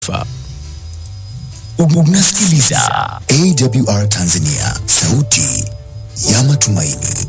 Fa. Unasikiliza AWR Tanzania, sauti ya matumaini.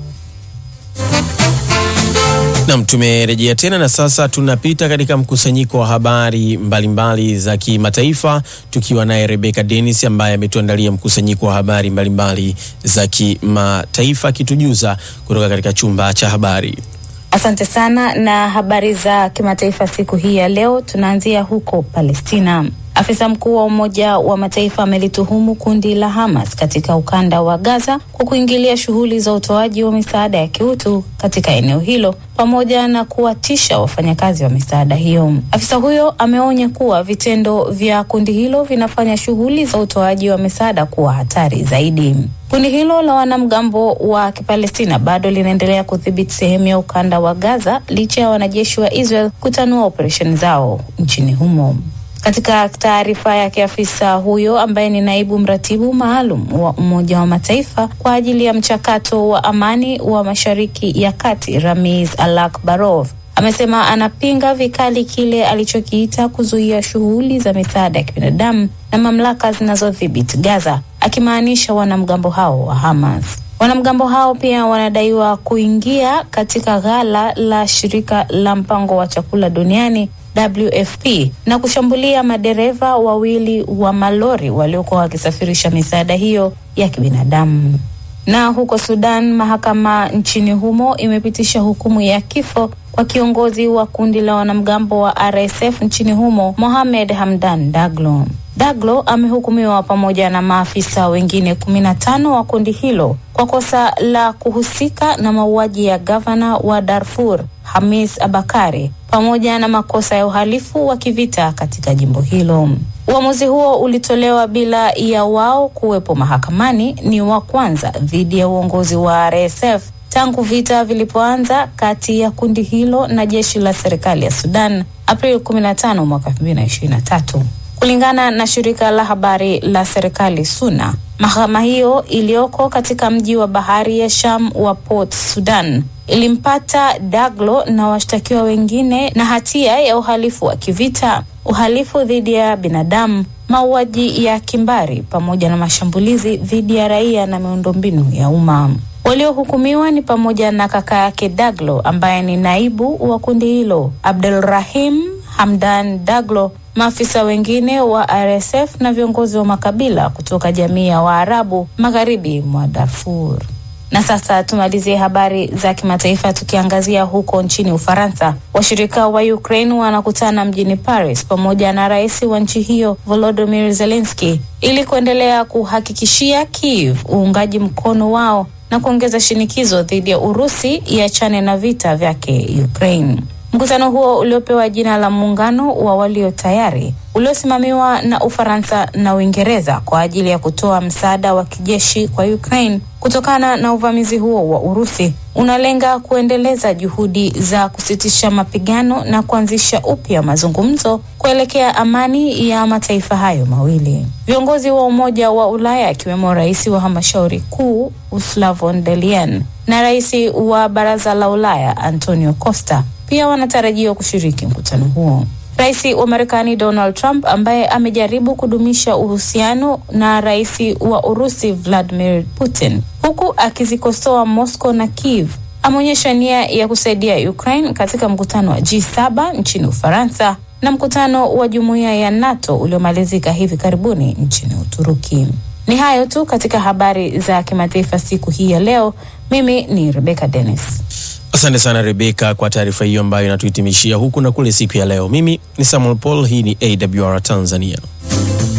Nam, tumerejea tena na sasa tunapita katika mkusanyiko wa habari mbalimbali mbali za kimataifa tukiwa naye Rebecca Dennis ambaye ametuandalia mkusanyiko wa habari mbalimbali mbali za kimataifa akitujuza kutoka katika chumba cha habari. Asante sana na habari za kimataifa siku hii ya leo, tunaanzia huko Palestina. Afisa mkuu wa Umoja wa Mataifa amelituhumu kundi la Hamas katika ukanda wa Gaza kwa kuingilia shughuli za utoaji wa misaada ya kiutu katika eneo hilo pamoja na kuwatisha wafanyakazi wa misaada hiyo. Afisa huyo ameonya kuwa vitendo vya kundi hilo vinafanya shughuli za utoaji wa misaada kuwa hatari zaidi. Kundi hilo la wanamgambo wa Kipalestina bado linaendelea kudhibiti sehemu ya ukanda wa Gaza licha ya wanajeshi wa Israel kutanua operesheni zao nchini humo. Katika taarifa yake, afisa huyo ambaye ni naibu mratibu maalum wa Umoja wa Mataifa kwa ajili ya mchakato wa amani wa Mashariki ya Kati, Ramiz Alakbarov amesema anapinga vikali kile alichokiita kuzuia shughuli za misaada ya kibinadamu na mamlaka zinazodhibiti Gaza, akimaanisha wanamgambo hao wa Hamas. Wanamgambo hao pia wanadaiwa kuingia katika ghala la shirika la mpango wa chakula duniani WFP na kushambulia madereva wawili wa malori waliokuwa wakisafirisha misaada hiyo ya kibinadamu. Na huko Sudan, mahakama nchini humo imepitisha hukumu ya kifo kwa kiongozi wa kundi la wanamgambo wa RSF nchini humo, Mohamed Hamdan Daglo. Daglo amehukumiwa pamoja na maafisa wengine kumi na tano wa kundi hilo kwa kosa la kuhusika na mauaji ya gavana wa Darfur Hamis Abakari pamoja na makosa ya uhalifu wa kivita katika jimbo hilo. Uamuzi huo ulitolewa bila ya wao kuwepo mahakamani. Ni wa kwanza dhidi ya uongozi wa RSF tangu vita vilipoanza kati ya kundi hilo na jeshi la serikali ya Sudan Aprili 15 mwaka 2023. Kulingana na shirika la habari la serikali SUNA, mahakama hiyo iliyoko katika mji wa bahari ya Sham wa Port Sudan ilimpata Daglo na washtakiwa wengine na hatia ya uhalifu wa kivita, uhalifu dhidi ya binadamu, mauaji ya kimbari pamoja na mashambulizi dhidi ya raia na miundombinu ya umma. Waliohukumiwa ni pamoja na kaka yake Daglo ambaye ni naibu wa kundi hilo, Abdulrahim Hamdan Daglo, maafisa wengine wa RSF na viongozi wa makabila kutoka jamii ya Waarabu magharibi mwa Darfur. Na sasa tumalizie habari za kimataifa tukiangazia huko nchini Ufaransa. Washirika wa Ukraine wanakutana mjini Paris pamoja na rais wa nchi hiyo Volodymyr Zelensky ili kuendelea kuhakikishia Kiev uungaji mkono wao na kuongeza shinikizo dhidi ya Urusi iachane na vita vyake Ukraine. Mkutano huo uliopewa jina la muungano wa walio tayari uliosimamiwa na Ufaransa na Uingereza kwa ajili ya kutoa msaada wa kijeshi kwa Ukraine kutokana na uvamizi huo wa Urusi unalenga kuendeleza juhudi za kusitisha mapigano na kuanzisha upya mazungumzo kuelekea amani ya mataifa hayo mawili. Viongozi wa Umoja wa Ulaya akiwemo rais wa halmashauri kuu Ursula von der Leyen na rais wa Baraza la Ulaya Antonio Costa pia wanatarajiwa kushiriki mkutano huo. Rais wa Marekani Donald Trump ambaye amejaribu kudumisha uhusiano na rais wa Urusi Vladimir Putin huku akizikosoa Moscow na Kiev ameonyesha nia ya kusaidia Ukraine katika mkutano wa G7 nchini Ufaransa na mkutano wa jumuiya ya NATO uliomalizika hivi karibuni nchini Uturuki. Ni hayo tu katika habari za kimataifa siku hii ya leo. Mimi ni Rebecca Dennis. Asante sana Rebeka kwa taarifa hiyo ambayo inatuhitimishia huku na kule siku ya leo. Mimi ni Samuel Paul, hii ni AWR Tanzania.